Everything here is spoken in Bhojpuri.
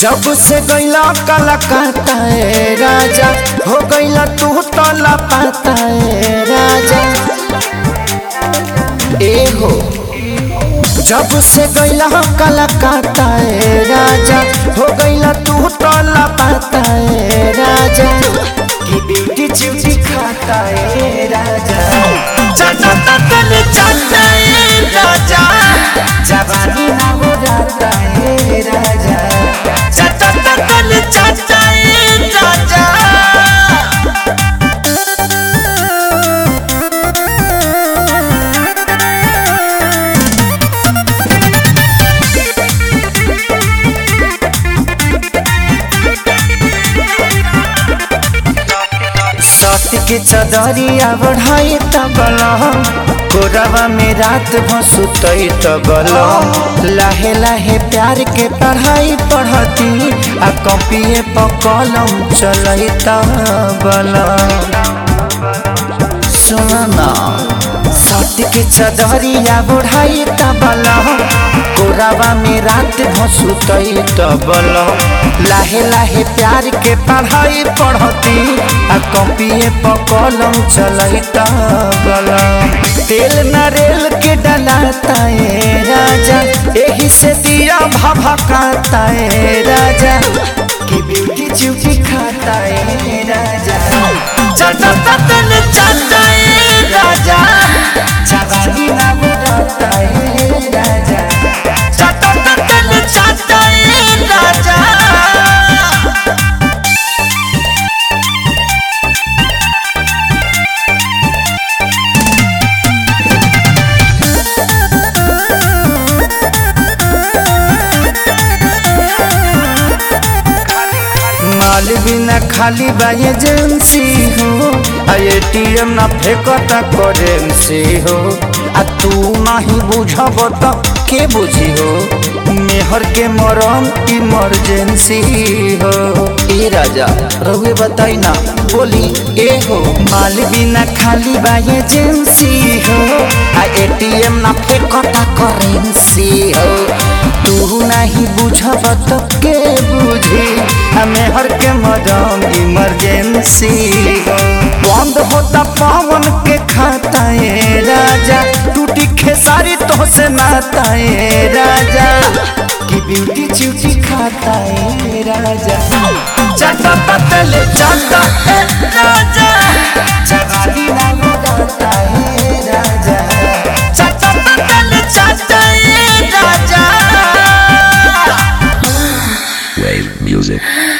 जब से गैला कलकत्ता ए राजा हो गैला तू तो लापता ए राजा ए हो जब से गैला कलकत्ता ए राजा हो गैला तू तो लापता ए राजा की ब्यूटी चिवची खाता ए राजा चाचा ततन चाचा ए राजा जवानी ना हो जाता ए राजा चाचा ततन चाचा ए राजा सत्य के चदरिया बढ़ाई तबल कोरवा में रात भसुतई तबल लाहे लाहे प्यार के पढ़ाई पढ़ती आ कॉपिए पर कलम चलई तबल सुना सत्य के चदरिया बढ़ाई तबल कोरावा में रात भसुतई तबल लाहे लाहे प्यार के पढ़ाई पढ़ती आ कॉपिए पर कलम चलई तबल तेल नरेल के डलाता ए राजा एही से दिया भभकाता ए राजा की ब्यूटी चिवची खाता ए राजा चाचा ततन चाचा ए राजा जवानी ना बुलाता ए राजा चाचा ततन चाचा ए राजा माल बिना खाली बा एजेंसी हो आ एटीएम ना फेंकता करेंसी हो आ तू नहीं बुझब त के बुझी हो मेहर के मरम इमरजेंसी हो ए राजा रहुए बताई ना बोली ए हो माल बिना खाली बा एजेंसी हो आ एटीएम ना फेंकता करेंसी हो तू नहीं बुझब तो के बुझी हमें हर के मदम इमरजेंसी बंद होता पावन के खाता ए राजा टूटी खेसारी तो से नाता ए राजा की ब्यूटी चिवची खाता ए राजा चाटा पतले चाटा ए राजा जवानी ना लगाता ए राजा चाटा पतले चाटा ए राजा Wave music.